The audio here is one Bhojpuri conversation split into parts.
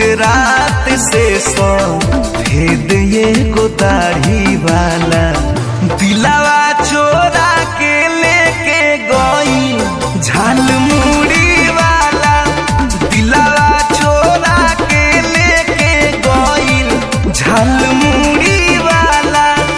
गुजरात से सो भेद ये गो दाढ़ी वाला दिलावा चोरा के लेके गई झाल मुड़ी वाला दिलावा चोरा के लेके गई झाल मुड़ी वाला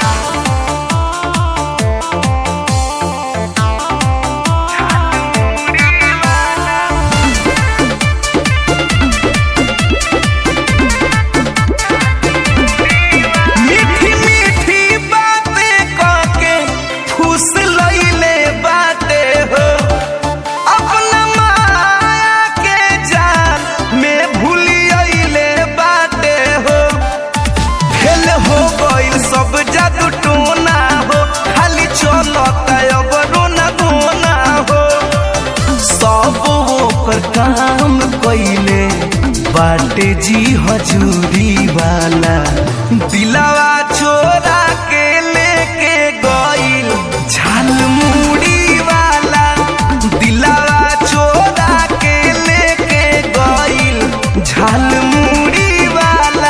मीठी मीठी बातें करके फूस लइले बाटे हो अपना माया के जाल में भूलियले बाटे हो खेल हो गइल सब जादू टोना हो खाली चलता अब रोना धोना हो सब ओकर काम कइले बाटे जी हजूरी वाला दिलावा चोरा के लेके गइल झाल मुड़ी वाला दिलावा चोरा के लेके गइल झाल मुड़ी वाला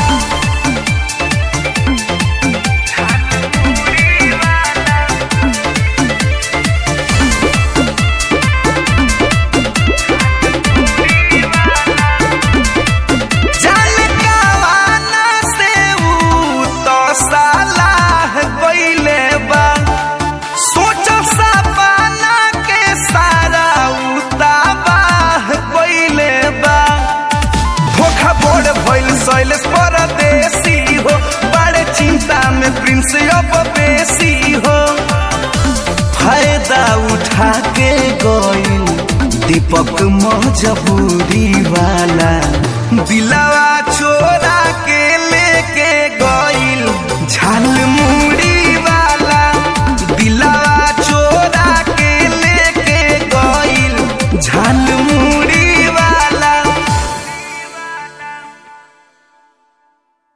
जान कावाना से ऊ तो सालाह गइले बा सोच सपना के सारा ऊ तबाह गइले बा धोखा बोड़ भइल शैलेश परदेसी हो बड़े चिंता में प्रिंस अब बेसी हो फायदा उठा के गइल दीपक मजबूरी वाला दिलावा चोरा